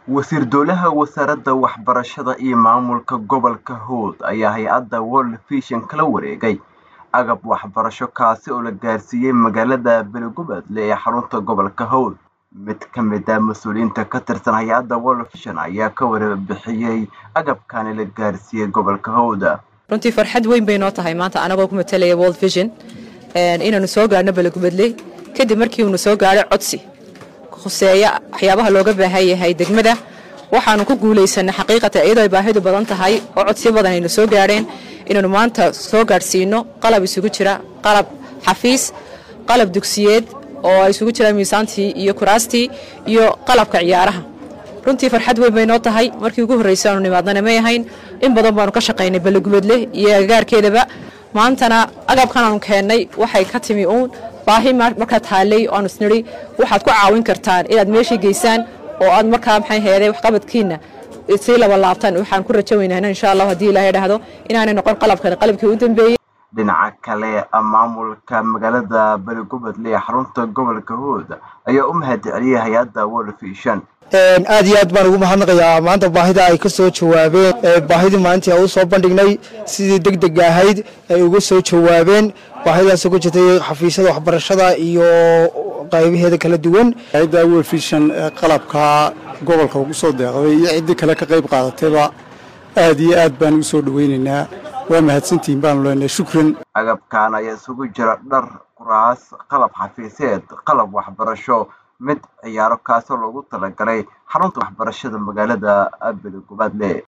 wasiir dowlaha wasaaradda waxbarashada iyo maamulka gobolka howd ayaa hay-adda world vision kala wareegay agab waxbarasho kaasi oo la gaarsiiyey magaalada belegubadle ee xarunta gobolka howd mid ka mid ah mas-uuliyiinta ka tirsan hay-adda world vision ayaa ka warbixiyey agabkani la gaarsiiyey gobolka howd runtii farxad weyn bay noo tahay maanta anagoo ku matalaya world vision inaanu soo gaarhno belegubadle kadib markii uunu soo gaadhay codsi khuseeya waxyaabaha looga baahan yahay degmada waxaanu ku guulaysanay xaqiiqatan iyadoo ay baahidu badan tahay oo codsiyo badan aynu soo gaadheen inaanu maanta soo gaadhsiino qalab isugu jira qalab xafiis qalab dugsiyeed oo ay isugu jiraan miisaantii iyo kuraastii iyo qalabka ciyaaraha runtii farxad weyn bay noo tahay markii ugu horreysay aanu nimaadnana may ahayn in badan baanu ka shaqaynay belegubadle iyo agagaarkeedaba maantana agabkan aanu keennay waxay ka timi uun baahi markaa taallay oo aanu isnidhi waxaad ku caawin kartaan inaad meeshii geysaan oo aad markaa maxay heeday waxqabadkiina sii laba laabtaan waxaan ku rajo weynahna insha allah haddii ilaahay dhahdo inaanay noqon qalabkan qalabkii u dambeeyey dhinaca kale maamulka magaalada belegubadle ee xarunta gobolka hood ayaa u mahad celiyay hay-adda world vision aad iyo aad baan ugu mahadnaqayaa maanta baahida ay ka soo jawaabeen baahidii maalintii aan u soo bandhignay sidii deg deg ahayd ay uga soo jawaabeen baahidaasoo ku jirtay xafiisyada waxbarashada iyo qaybaheeda kala duwan hay-adda world vision qalabka gobolka ugu soo deeqday iyo ciddii kale ka qayb qaadatayba aad iyo aad baan ugu soo dhaweynaynaa waa mahadsantihiin baanu leenahay shukran agabkan ayaa isugu jira dhar kuraas qalab xafiiseed qalab waxbarasho mid ciyaaro kaasoo loogu talagalay xarunta waxbarashada magaalada belegubadle